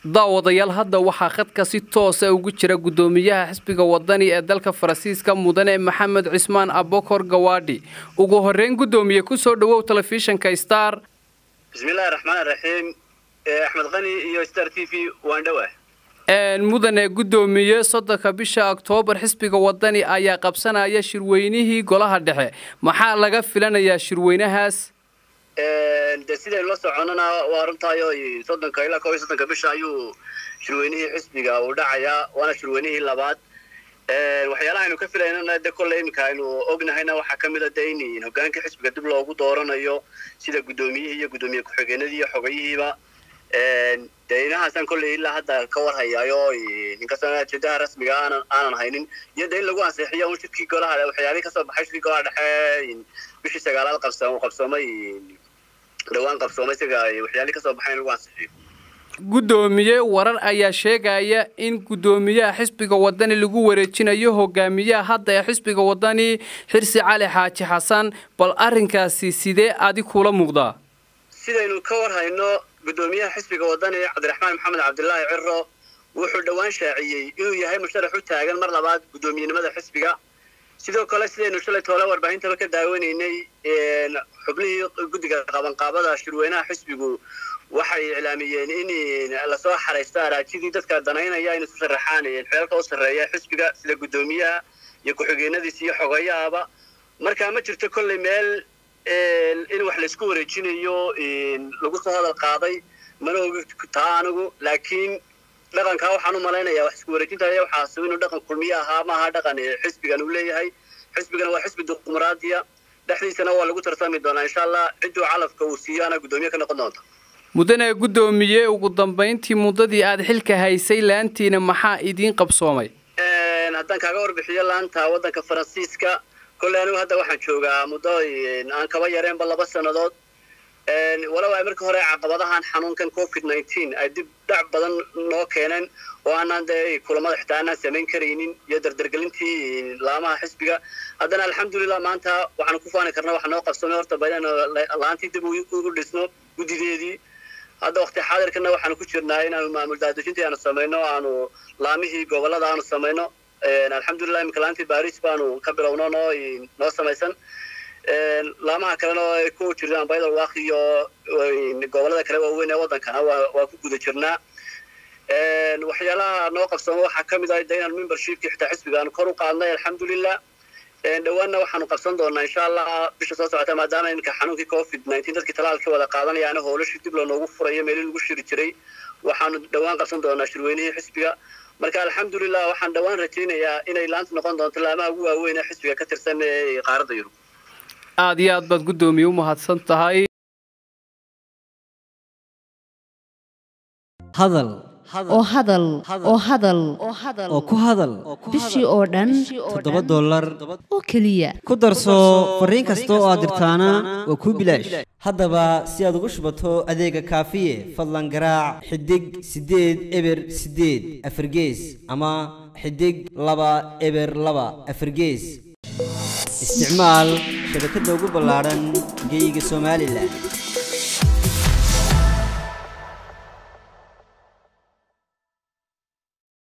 daawadayaal hadda waxaa khadka si toosa ugu jira guddoomiyaha xisbiga wadani ee dalka faransiiska mudane maxamed cismaan abokor gawaadhi ugu horeyn guddoomiye kusoo dhawow telefishinka star bismillahi raxmaan raxiim axmed qani iyo star t v waan dhowah mudane guddoomiye soddonka bisha oktoobar xisbiga wadani ayaa qabsanaya shirweynihii golaha dhexe maxaa laga filanayaa shirweynahaas de sidaynu la soconana waa runtaayo soddonka ilaa kob iyo soddonka bisha ayuu shirweynihii xisbiga uu dhacayaa waana shirweynihii labaad waxyaalaha aynu ka filaynana de kolle iminka aynu ognahayna waxaa ka mid a de in hogaanka xisbiga dib loogu dooranayo sida guddoomiyihii iyo guddoomiye ku-xigeenadii iyo xogayihiiba de inahaasaan kolley ilaa hadda ka warhayaayo inkastoo ajendaha rasmiga aanan aanan haynin iyo de in lagu ansixiyo un shirkii golaha waxyaalihii kasoo baxay shirkii golaha dhexe bishii sagaalaad qabsa qabsoomay dhawaan qabsoomay isaga waxyaalihii kasoo baxay in lagu ansixiyo guddoomiye warar ayaa sheegaya in guddoomiyaha xisbiga wadani lagu wareejinayo hogaamiyaha hadda ee xisbiga wadani xirsi cali xaaji xasan bal arrinkaasi sidee adi kula muuqdaa sidaynu ka warhayno guddoomiyaha xisbiga wadani cabdiraxmaan maxamed cabdilaahi ciro wuxuu dhowaan shaaciyey inuu yahay musharax u taagan mar labaad guddoomiyenimada xisbiga sidoo kale sidaynu shalay toole warbaahintaba ka daawanaynay xubnihii guddiga qabanqaabada shirweynaha xisbigu waxay iclaamiyeen in lasoo xaraysto araajidii dadka danaynaya in isu sharaxaan xeelka u sarreeya xisbiga sida guddoomiyaha iyo ku-xigeenadiisa iyo xogayahaba marka ma jirto kolley meel in wax laysku wareejinayo lagu soo hadal qaaday mana ogi taa anigu laakiin dhaqankaa waxaan u malaynayaa wax isku wareejinta waxaas inuu dhaqan kulmiye ahaa maaha dhaqan xisbigan uu leeyahay xisbigana waa xisbi dimuqraadiya dhexdiisana waa lagu tartami doonaa insha allah cidduu calafka uu siiyaana guddoomiye ka noqon doonta mudane guddoomiye ugu dambayntii muddadii aada xilka haysay laantiina maxaa idiin qabsoomay haddaan kaaga warbixiyo laanta waddanka faransiiska kolley anigu hadda waxaan joogaa muddo aan kaba yareenba laba sannadood walow ay markii hore caqabadahan xanuunkan covid nineteen ay dib dhac badan noo keeneen oo aanaan dee kulamada xitaa aanaan samayn karaynin iyo dardargelintii laamaha xisbiga haddana alxamdulilah maanta waxaanu ku faani karna waxa noo qabsamay horta ba inaynu laantii dib ugu dhisno guddideedii hadda wakti xaadirkana waxaanu ku jirnaa inaanu maamul daadejintii aanu samayno aanu laamihii gobolada aanu samayno alxamdulilah iminka laantii baris baanu ka bilowno noo noo samaysan laamaha kalena ay ku jiraan baydal waaq iyo gobolada kale waaweyn ee waddankana waa ku guda jirnaa waxyaalaha noo qabsamo waxaa ka mid ah de inaan membershipkii xitaa xisbiga aanu kor u qaadnay alxamdulilah dhowaanna waxaanu qabsan doonaa insha allah bisha soo socota maadaama iminka xanuunkii covid nineteen dadkii talaalkii wada qaadanayaana howlashii dib loonoogu furayo meelii lagu shiri jiray waxaanu dhowaan qabsan doonaa shirweynihii xisbiga marka alxamdulilah waxaan dhowaan rajaynayaa inay laanta noqon doonto laamaha ugu waaweyn ee xisbiga ka tirsan ee qaaradda yurub aada iyo aad baad guddoomiye u mahadsan tahay hadal oo hadal oo hadal oo ku hadal bishii oo dhan toddoba dollar oo keliya ku darso fariin kasta oo aad dirtaana waa kuu bilaash haddaba si aad ugu shubato adeega kaafiye fadlan garaac xidig siddeed eber siddeed afargees ama xidig laba eber laba afargees isticmaal shabakadda ugu ballaadhan geyga somalilan